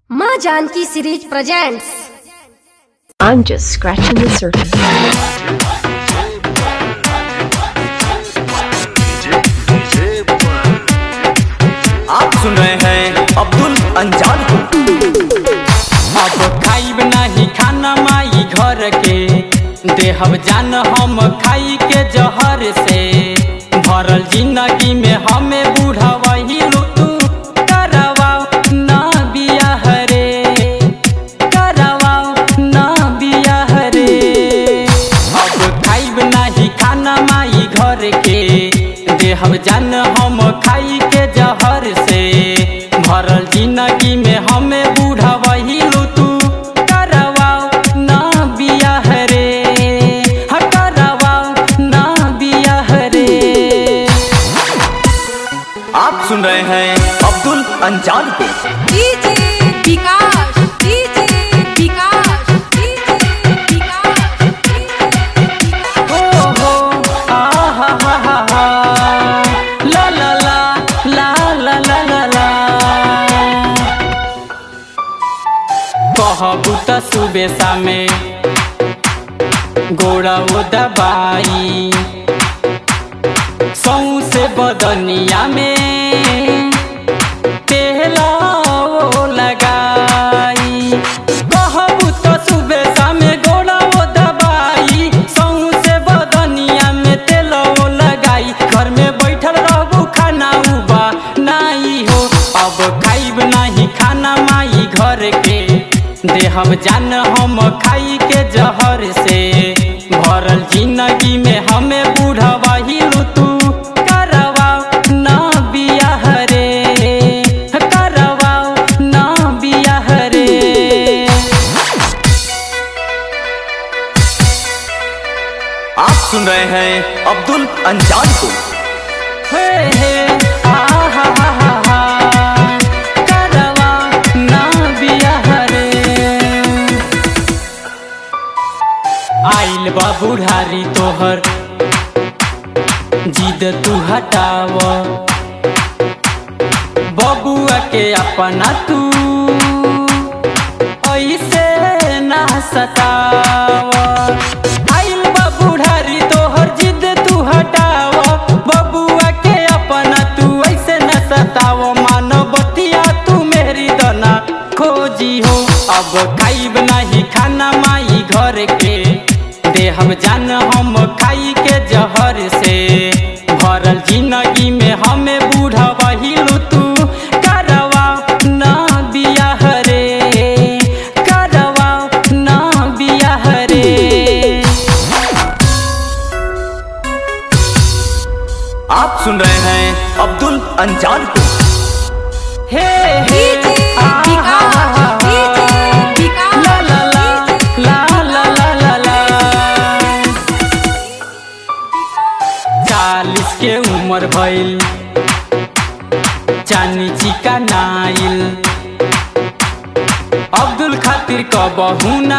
माँ Janki series presents I'm just scratching the surface. आप सुन रहे हैं अब्दुल अंजान को अब खाइब नाही खाना माई घर के देहब जान हम खाई के जहर से भरल जिंदगी में हमें बूढ़ा वही तू करवाओ ना बियाह रे करवाओ ना बियाह रे अब खाइब नाही खाना माई घर के देहब जान हम खाई के जहर से भरल जिंदगी में हमें बूढ़ा वही तू करवाओ ना बियाह रे हा करवाओ ना बियाह रे आप सुन रहे हैं अब्दुल अंजान को DJ Vikas DJ Vikas DJ Vikas हो हो आ हा हा हा हा ला ला ला ला ला ला ला ला कहबू त सुबे शामे गोड़ा वो दबाई सौसे बदनिया में तेला वो लगाई कहबू तो सुबह शामे गोड़ा वो दबाई सौसे बदनिया में तेल वो लगाई घर में बैठल रहबू खाना उबा नाई हो अब खाइब नहीं खाना माई घर के देहब जान हम खाई के जहर से भरल जिंदगी में हमें बूढ़ा वही तू करवाओ ना बियाह रे करवाओ ना बियाह रे आप सुन रहे हैं अब्दुल अंजान को हे हे आ हा हा हा हा करवाओ ना बियाह रे आइल बा बुढ़ारी तोहर जिद तू हटाव बबुआ के अपना तू ऐसे ना सताव आइल बा बुढ़ारी तोहर जिद तू हटाव बबुआ के अपना तू ऐसे न सताव मानवतिया तू मेरी दना खोजी हो अब खाइब नहीं खाना माई घर के देहब जान हम खाई के जहर से भरल जिंदगी में हमें बूढ़ा बहिल तू करवाओ ना बियाह रे करवाओ ना बियाह रे आप सुन रहे हैं अब्दुल अंजान को हे हे डीजे आ, विकास हा, हा, हा, डीजे विकास ला ला ला ला ला ला ला ला चालीस के उम्र भइल चानी चिका नाइल अब्दुल खातिर कबहुना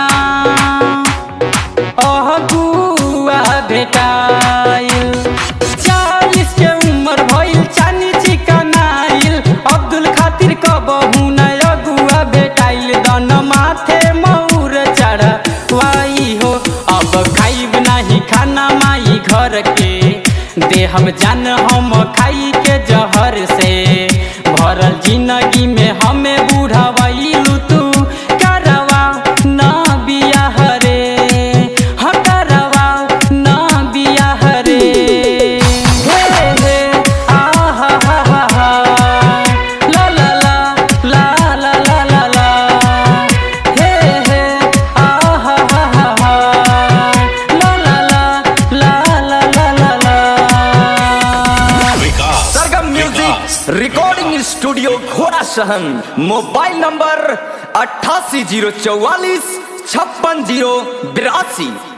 अह गुआ भेटाइल चालीस के उम्र भइल चानी चिका नाइल अब्दुल खातिर कबहुना अगुआ भेटाइल दन माथे मौर चढ़वाई हो अब खाइब नाही खाना माई घर के देहब जान हम खाई के जहर से भरल जिंदगी में हमें बूढ़ावाई तू करवाओ ना बियाह रे हाँ करवाओ ना बियाह रे हे हे आ हा हा हा हा ला ला ला ला ला ला ला ला हे हे आ हा हा हा हा ला ला ला ला ला ला ला ला सरगम म्यूजिक रिकॉर्डिंग स्टूडियो घोड़ा सहन मोबाइल नंबर अट्ठासी जीरो चौवालीस छप्पन जीरो बिरासी